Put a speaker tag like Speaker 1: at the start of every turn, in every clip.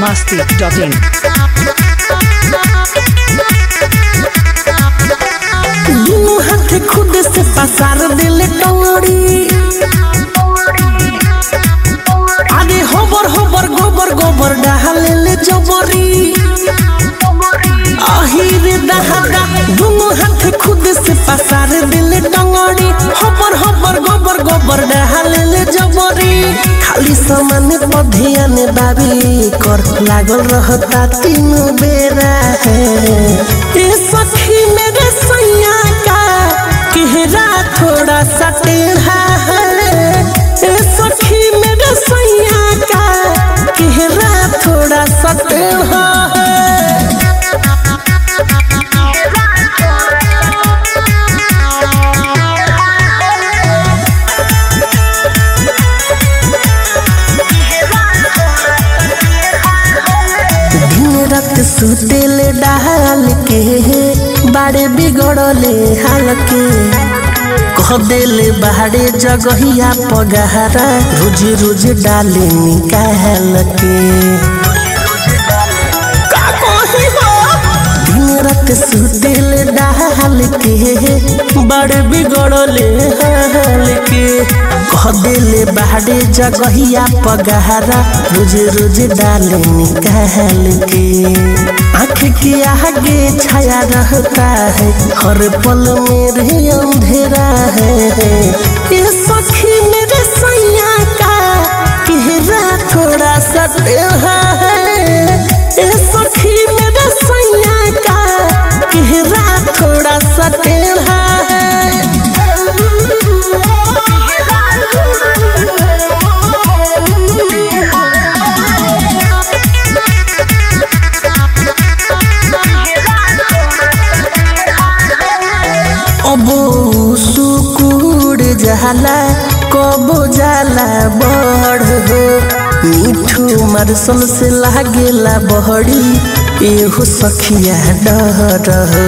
Speaker 1: masti.in.
Speaker 2: दुनू हाथ खुद से पसार दिल टंगड़ी आगे होबर होबर गोबर गोबर डाले ले जबरी आहिर दहागा दुनू हाथ खुद से पसार दिल टंगड़ी होबर होबर गोबर गोबर डाले ले जबरी खाली सामान पधियान बाबी कर लागल रहता तीनों बेरा है ए सखी मेरे सैया का केहरा थोड़ा सा टेढ़ा है ए सखी मेरे सैया का केहरा थोड़ा सा टेढ़ा है दिन रात सुतेल डाल के बाड़े बिगड़ले हाल के कह देले बाड़े जगहिया पगहरा रोज रोज डाले निकाल के का कही हो? दिन रात सुतेल डाल के बड़ बिगड़ले हाल के कह देले बाड़े जगहिया पगहरा रोज रोज डाले निकाल के आँख के आगे छाया रहता है हर पल मेरे अंधेरा है ये सखी मेरे सैया का केहरा थोड़ा सा टेढ़ा है ये सखी मेरे सैया का केहरा थोड़ा सा टेढ़ा अबो सुकुड़ जाला कबो जाला बड़ हो मिठू मरसल से लागेला बहड़ी एहो सखिया डर हो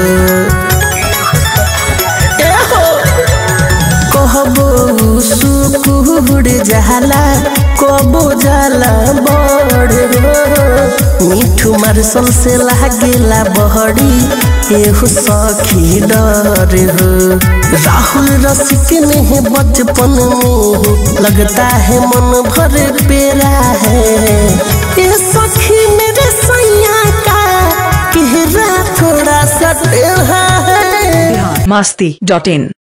Speaker 2: एहो कहबो सुकुड़ जाला कबो जाला बड़ हो मिठू मरसल से लागेला बहड़ी एहो सखी डर हो राहुल रसिक ने है बचपन में लगता है मन भर पेरा है ये सखी मेरे सैया का केहरा थोड़ा सा टेढ़ा है
Speaker 1: masti.in.